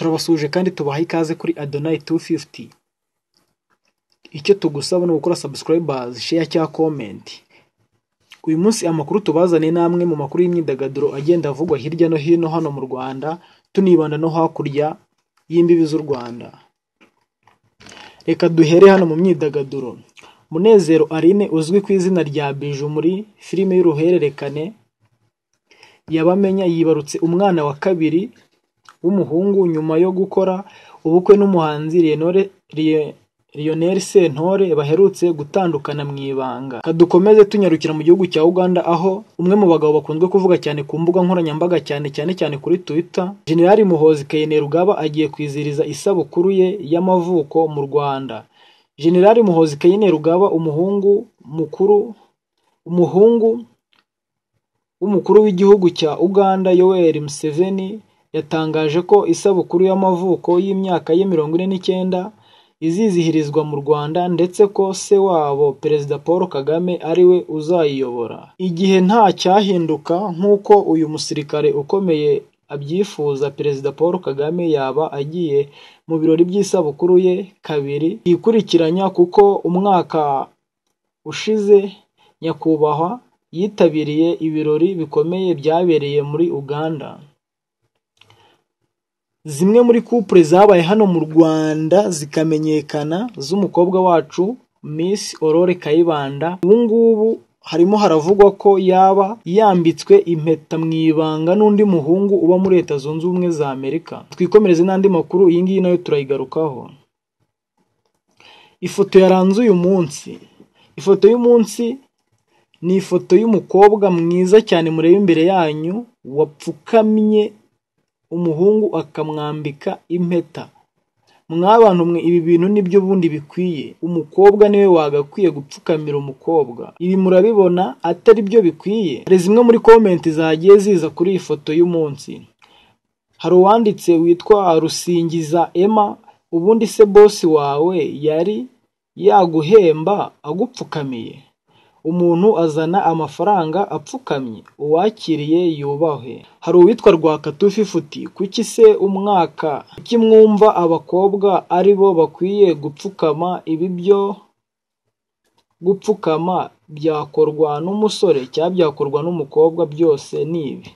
turabasuhuje kandi tubaha ikaze kuri Adonai 250 icyo tugusaba ni ugukora subscribers share cyangwa comment uyu munsi amakuru tubazaniye ni amwe mu makuru y'imyidagaduro agenda avugwa hirya no hino hano mu Rwanda tunibanda no hakurya y'imbibi z'u Rwanda reka duhere hano mu myidagaduro Munezero Aline uzwi ku izina rya Biju muri filime y'uruhererekane yabamenya yibarutse umwana wa kabiri w'umuhungu nyuma yo gukora ubukwe n'umuhanzi Leonore Lionel Sentore baherutse gutandukana mu ibanga kadukomeze tunyarukira mu gihugu cya Uganda aho umwe mu bagabo bakunzwe kuvuga cyane ku mbuga nkoranyambaga cyane cyane cyane kuri Twitter Generali Muhozi Kainerugaba agiye kwizihiriza isabukuru ye y'amavuko mu Rwanda Generali Muhozi Kainerugaba umuhungu mukuru umuhungu w'umukuru w'igihugu cya Uganda Yoweri Museveni yatangaje ko isabukuru y'amavuko y'imyaka ye mirongo ine n'icyenda izizihirizwa mu Rwanda ndetse ko se wabo Perezida Paul Kagame ariwe uzayiyobora igihe nta cyahinduka nk'uko uyu musirikare ukomeye abyifuza Perezida Paul Kagame yaba agiye mu birori by'isabukuru ye kabiri yikurikiranya kuko umwaka ushize nyakubahwa yitabiriye ibirori bikomeye byabereye muri Uganda zimwe muri couple zabaye hano mu Rwanda zikamenyekana z'umukobwa wacu Miss Aurore Kayibanda ubu ngubu harimo haravugwa ko yaba yambitswe impeta mu ibanga n'undi muhungu uba muri leta zunze ubumwe za Amerika twikomereze n'andi makuru iyi ngiyi nayo turayigarukaho ifoto yaranze uyu munsi ifoto y'umunsi ni ifoto y'umukobwa mwiza cyane mureba imbere yanyu wapfukamye umuhungu akamwambika impeta mwabantu mwe ibi bintu nibyo ubundi bikwiye umukobwa niwe wagakwiye gupfukamira umukobwa ibi murabibona atari byo bikwiye hari zimwe muri komenti zagiye ziza kuri iyi foto y'umunsi hari uwanditse witwa rusingiza emma ubundi se bosi wawe yari yaguhemba agupfukamiye umuntu azana amafaranga apfukamye uwakiriye yubahwe hari uwitwa rwakatufi futi kuki se umwaka kuki mwumva abakobwa ari bo bakwiye gupfukama ibi byo gupfukama byakorwa n'umusore cyangwa byakorwa n'umukobwa byose ni ibi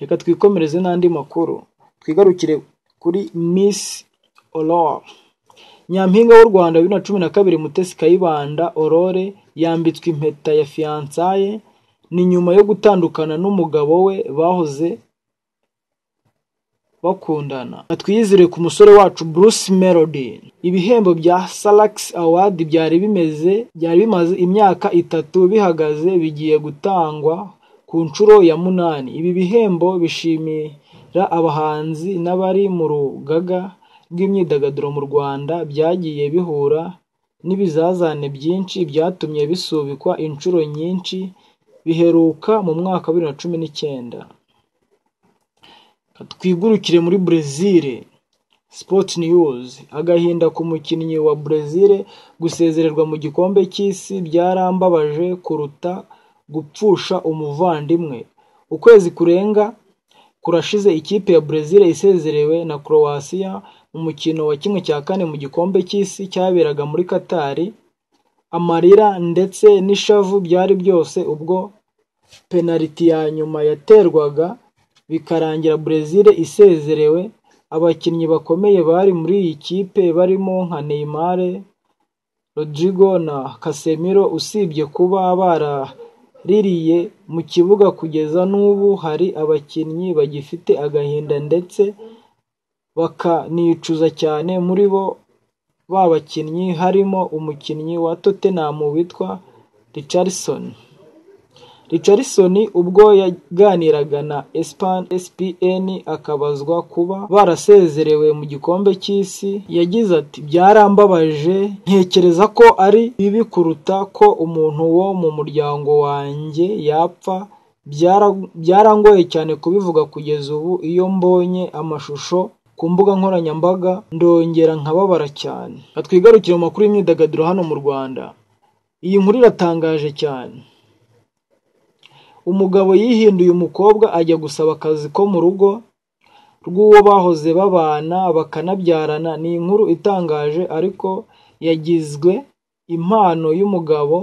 reka twikomereze n'andi makuru twigarukire kuri misi ororo nyampinga w'u rwanda bibiri na cumi na kabiri mutesi kayibanda orore yambitswe impeta ya fiyansaye ni nyuma yo gutandukana n'umugabo we bahoze bakundana twiyizire ku musore wacu bruce melody ibihembo bya salax award byari bimeze byari bimaze imyaka itatu bihagaze bigiye gutangwa ku nshuro ya munani ibi bihembo bishimira abahanzi n'abari mu rugaga bw'imyidagaduro mu rwanda byagiye bihura n'ibizazane byinshi byatumye bisubikwa inshuro nyinshi biheruka mu mwaka wa bibiri na cumi n'icyenda twigurukire muri brezil sport news agahinda ku mukinnyi wa brezil gusezererwa mu gikombe cy'isi byarambabaje kuruta gupfusha umuvandimwe ukwezi kurenga kurashize ikipe ya brezil isezerewe na croatia umukino wa kimwe cya kane mu gikombe cy'isi cyaberaga muri Katari amarira ndetse n'ishavu byari byose ubwo penaliti ya nyuma yaterwaga bikarangira Brezil isezerewe abakinnyi bakomeye bari muri iyi kipe barimo nka Neymar Rodrigo na Casemiro usibye kuba baraririye mu kibuga kugeza n'ubu hari abakinnyi bagifite agahinda ndetse bakanicuza cyane muri bo ba bakinnyi harimo umukinnyi wa Tottenham witwa Richardson Richardson ubwo yaganiraga na SPN akabazwa kuba barasezerewe mu gikombe cy'isi yagize ati byarambabaje ntekereza ko ari bibi kuruta ko umuntu wo mu muryango wanjye yapfa byarangoye cyane kubivuga kugeza ubu iyo mbonye amashusho ku mbuga nkoranyambaga ndongera nkababara cyane twigarukire mu makuru y'imyidagaduro hano mu rwanda iyi nkuru iratangaje cyane umugabo yihinduye umukobwa ajya gusaba akazi ko mu rugo rw'uwo bahoze babana bakanabyarana ni inkuru itangaje ariko yagizwe impano y'umugabo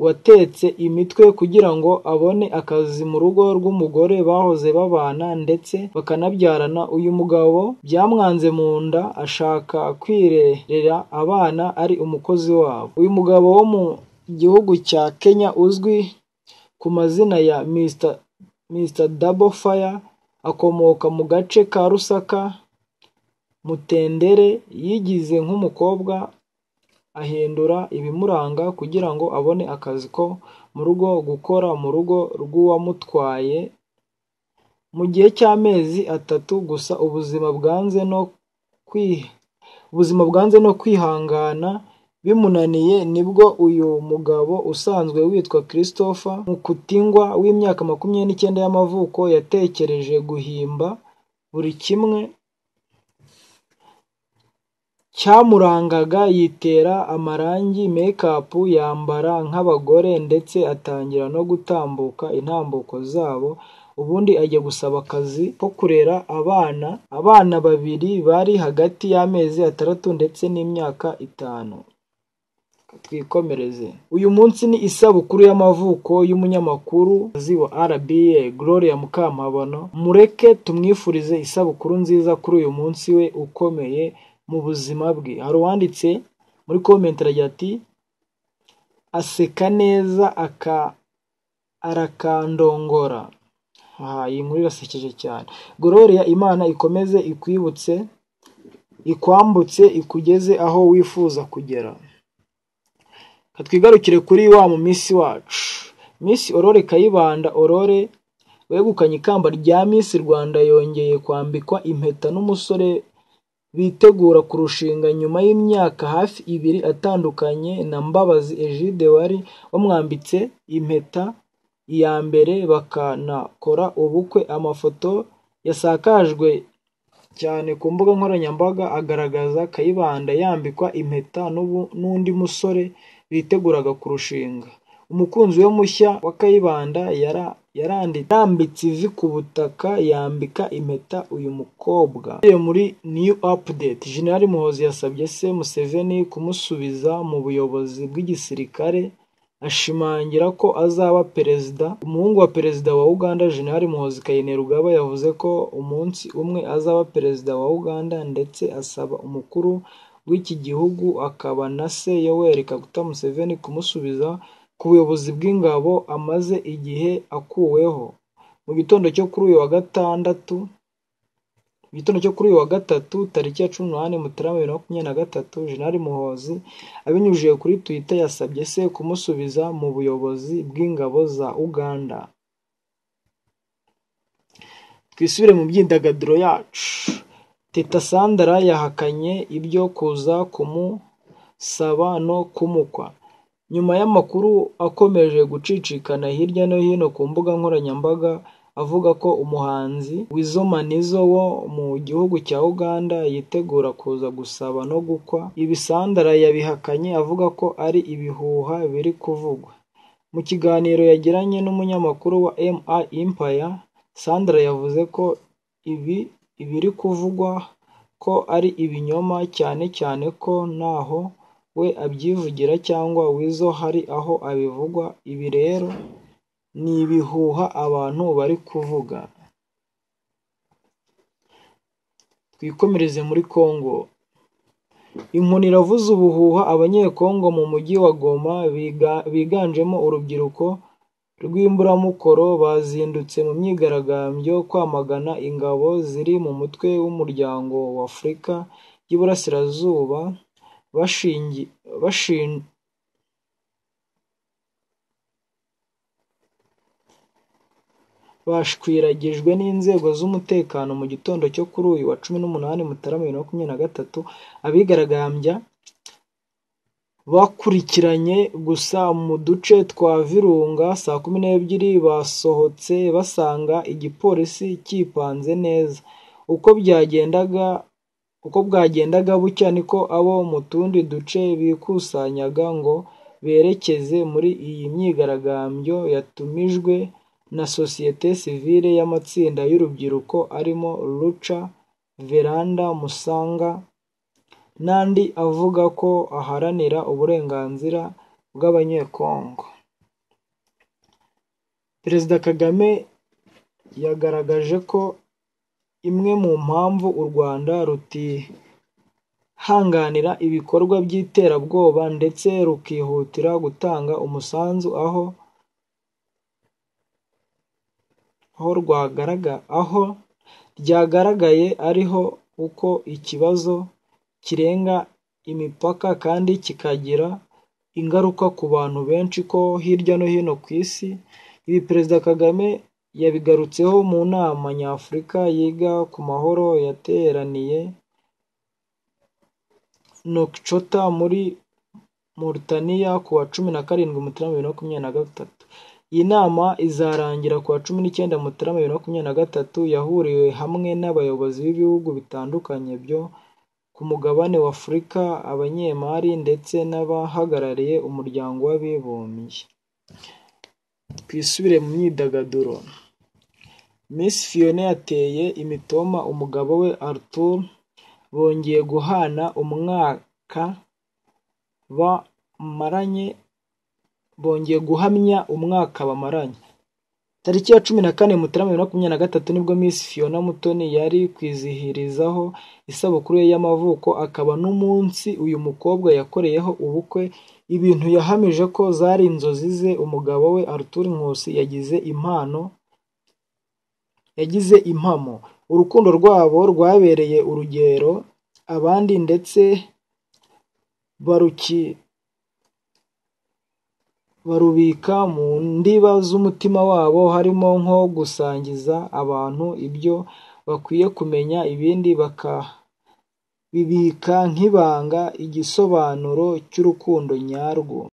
watetse imitwe kugira ngo abone akazi mu rugo rw'umugore bahoze babana ndetse bakanabyarana uyu mugabo byamwanze mu nda ashaka kwirerera abana ari umukozi wabo uyu mugabo wo mu gihugu cya Kenya uzwi ku mazina ya Mr Mr Double Fire akomoka mu gace ka Rusaka Mutendere yigize nk'umukobwa ahindura ibimuranga kugira ngo abone akazi ko mu rugo gukora mu rugo rw'uwamutwaye mu gihe cy'amezi atatu gusa ubuzima bwanze no kwi ubuzima bwanze no kwihangana bimunaniye nibwo uyu mugabo usanzwe witwa Christopher Mukutingwa w'imyaka makumyabiri n'icyenda y'amavuko yatekereje guhimba buri kimwe cyamurangaga yitera amarangi make-up yambara nk'abagore ndetse atangira no gutambuka intambuko zabo ubundi ajya gusaba akazi ko kurera abana abana babiri bari hagati y'amezi atandatu ndetse n'imyaka itanu twikomereze uyu munsi ni isabukuru y'amavuko y'umunyamakuru wa RBA Gloria Mukamabano mureke tumwifurize isabukuru nziza kuri uyu munsi we ukomeye mu buzima bwe hari uwanditse muri komenti aragira ati aseka neza aka arakandongora aha iyi nkuru irasekeje cyane Gloria imana ikomeze ikwibutse ikwambutse ikugeze aho wifuza kugera twigarukire kuri wa mu minsi wacu minsi orore kayibanda orore wegukanye ikamba rya minsi rwanda yongeye kwambikwa impeta n'umusore bitegura kurushinga nyuma y'imyaka hafi ibiri atandukanye na mbabazi egide wari wamwambitse impeta iya mbere bakanakora ubukwe amafoto yasakajwe cyane ku mbuga nkoranyambaga agaragaza kayibanda yambikwa impeta n'undi musore biteguraga kurushinga umukunzi we mushya wa kayibanda yarambitse ivi ku butaka yambika impeta uyu mukobwa muri new update general muhozi yasabye se museveni kumusubiza mu buyobozi bw'igisirikare ashimangira ko azaba perezida umuhungu wa perezida wa uganda general muhozi kayinerugaba yavuze ko umunsi umwe azaba perezida wa uganda ndetse asaba umukuru w'iki gihugu akaba na se yoweri kaguta museveni kumusubiza ku buyobozi bw'ingabo amaze igihe akuweho mu gitondo cyo kuri uyu wa gatandatu mu gitondo cyo kuri uyu wa gatatu tariki ya cumi n'umunani mutarama bibiri na makumyabiri na gatatu jenali muhozi abinyujije kuri twitter yasabye se kumusubiza mu buyobozi bw'ingabo za uganda twisubire mu byidagaduro yacu teta sandara yahakanye ibyo kuza kumusaba no kumukwa nyuma y'amakuru akomeje gucicikana hirya no hino ku mbuga nkoranyambaga avuga ko umuhanzi wizomanizo wo mu gihugu cya uganda yitegura kuza gusaba no gukwa ibisandara yabihakanye avuga ko ari ibihuha biri kuvugwa mu kiganiro yagiranye n'umunyamakuru wa mi impaya sandara yavuze ko ibi ibiri kuvugwa ko ari ibinyoma cyane cyane ko naho we abyivugira cyangwa wizo hari aho abivugwa ibi rero ni ibihuha abantu bari kuvuga twikomereze muri congo inkoni iravuza ubuhuha abanyekongo mu mujyi wa goma biganjemo urubyiruko rw'imburamukoro bazindutse mu myigaragambyo kwamagana ingabo ziri mu mutwe w'umuryango wa afurika y'iburasirazuba bashingi bashin bashwiragijwe n'inzego z'umutekano mu gitondo cyo kuri uyu wa cumi n'umunani mutarama bibiri na makumyabiri na gatatu abigaragambya bakurikiranye gusa mu duce twa virunga saa kumi n'ebyiri basohotse basanga igipolisi cyipanze neza uko byagendaga uko bwagendaga bucya niko abo mu tundi duce bikusanyaga ngo berekeze muri iyi myigaragambyo yatumijwe na sosiyete sivile y'amatsinda y'urubyiruko arimo Lucha Veranda Musanga n'andi avuga ko aharanira uburenganzira bw'Abanyekongo Perezida Kagame yagaragaje ko imwe mu mpamvu u Rwanda rutihanganira ibikorwa by'iterabwoba ndetse rukihutira gutanga umusanzu aho aho rwagaraga aho ryagaragaye ariho uko ikibazo kirenga imipaka kandi kikagira ingaruka ku bantu benshi ko hirya no hino ku isi ibi perezida kagame yabigarutseho mu nama nyafurika yiga ku mahoro yateraniye nokicota muri Mauritania ku wa cumi na karindwi mutarama bibiri na makumyabiri na gatatu iyi nama izarangira ku wa cumi n'icyenda mutarama bibiri na makumyabiri na gatatu yahuriwe hamwe n'abayobozi b'ibihugu bitandukanye byo ku mugabane wa afurika abanyemari ndetse n'abahagarariye umuryango w'abibumbye twisubire mu myidagaduro Miss Fiona yateye imitoma umugabo we Arthur bongeye guhana umwaka bamaranye bongeye guhamya umwaka bamaranye tariki ya cumi na kane mutarama bibiri na makumyabiri na gatatu nibwo Miss Fiona Mutoni yari kwizihirizaho isabukuru ye y'amavuko akaba n'umunsi uyu mukobwa yakoreyeho ubukwe ibintu yahamije ko zari inzozi ze umugabo we Arthur Nkusi yagize impano yagize impamo urukundo rwabo rwabereye urugero abandi ndetse baruki barubika mu ndiba z'umutima wabo harimo nko gusangiza abantu ibyo bakwiye kumenya ibindi bakabibika nk'ibanga igisobanuro cy'urukundo nyarwo